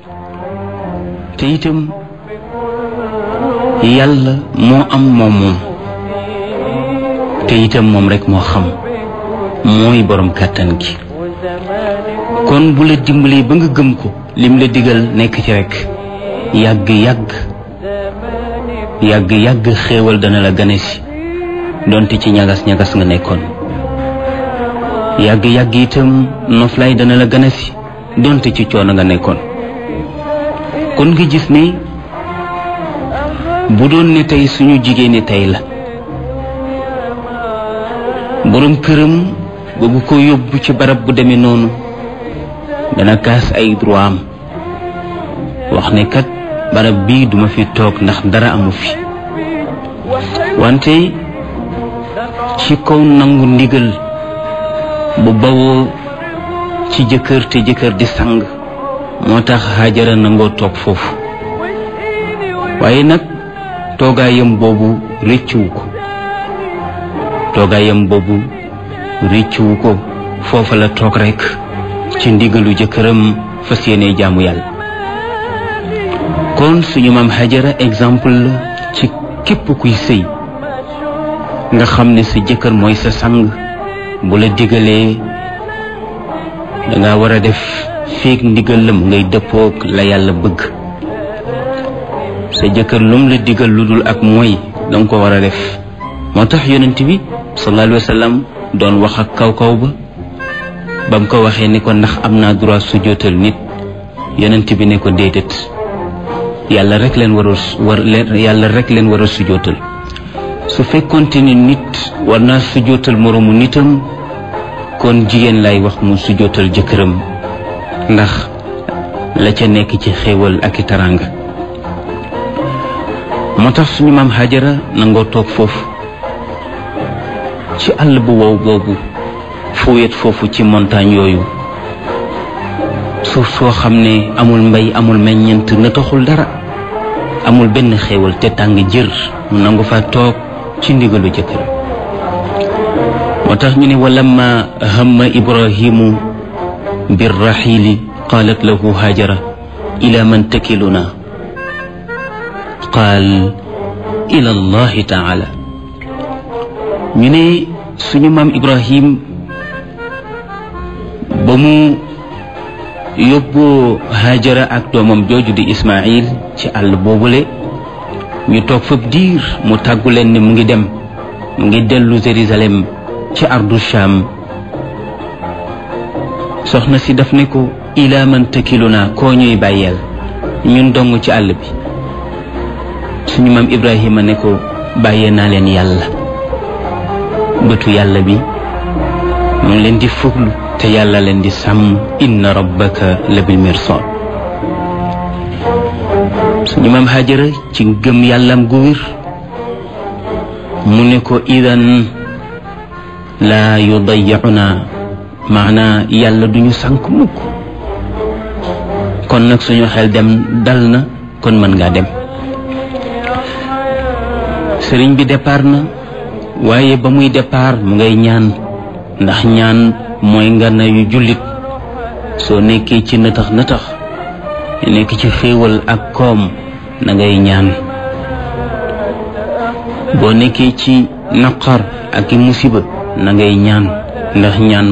te itam yàlla moo am moom moom te itam moom rek moo xam mooy borom kàttan gi kon bu la dimbalee ba nga gëm ko lim la digal nekk ci rek yàgg yàgg yàgg yàgg xéewal dana la gane si donte ci ñagas ñagas nga nekkoon yàgg yàgg itam noflaay dana la gane si donte ci coono nga nekkoon kon nga gis ne bu doon ne tey suñu jigéeni tey la borom këram bëgg ko yóbbu ci barab bu demee noonu dana kaas ay droit am wax ne kat barab bii duma fi toog ndax dara amu fi wante ci kaw nangu ndigal bu bawoo ci jëkkër te jëkkër di sang moo tax Hajara nangoo toog foofu waaye nag toogaayam boobu rëccuwu ko toogaayam boobu rëccuwu ko foofa la toog rekk ci ndigalu jëkkëram fas yéene jaamu yàlla kon suñu maam Hajara exemple la ci képp kuy sëy nga xam ne sa jëkkër mooy sa sang bu la digalee danga war a def feek ndigal la mu ngay dëppook la yàlla bëgg sa jëkkër lum la digal lu dul ak mooy danga ko war a def moo tax yonent bi sallallahu alayhi wa sallam doon wax ak kaw kaw ba ba mu ko waxee ni ko ndax am naa droit sujjóotal nit yonent bi ne ko déedéet yàlla rek leen war a war leen yàlla rek leen war a sujjóotal su fekkonte ni nit war naa sujjóotal moroomu nitam kon jigéen lay wax mu sujjóotal jëkkëram ndax la ca nekk ci xéewal ak i taraanga moo tax suñu maam Hajara nangoo toog foofu ci àll bu wow boobu fu wet foofu ci montagne yooyu suuf soo xam ne amul mbay amul meññent na taxul dara amul benn xéewal te tàng jër mu nangu fa toog ci ndigalu jëkkër moo tax ñu ne walamma hamma ibrahimu birraxiili qaalat lahu hajara ila man takiluna qaal ila allahi taala ñu ne suñu maam ibrahim ba mu yóbboo hajara ak doomam jooju di ismail ci àll boobule ñu toog fab diir mu tàggu leen ne mu ngi dem mu ngi dellu Jérusalem ci ardu Sham soxna si daf ne ko ilaa man takiluna koo ñuy bàyyeel ñun dong ci àll bi suñu maam Ibrahima ne ko bàyyee naa leen yàlla bëtu yàlla bi mu ngi leen di fuglu te yàlla leen di sàmm inna rabbaka la bil mirsad suñu maam Hajara ci gëm yàllam gu wér mu ne ko idan laa yudayyicuna maanaa yàlla duñu sànk mukk kon nag suñu xel dem dal na kon mën ngaa dem sëriñ bi départ na waaye ba muy départ mu ngay ñaan ndax ñaan mooy ngana yu jullit soo nekkee ci nëtax nëtax nekk ci xéewal ak koom na ngay ñaan boo nekkee ci naqar ak i musiba na ngay ñaan ndax ñaan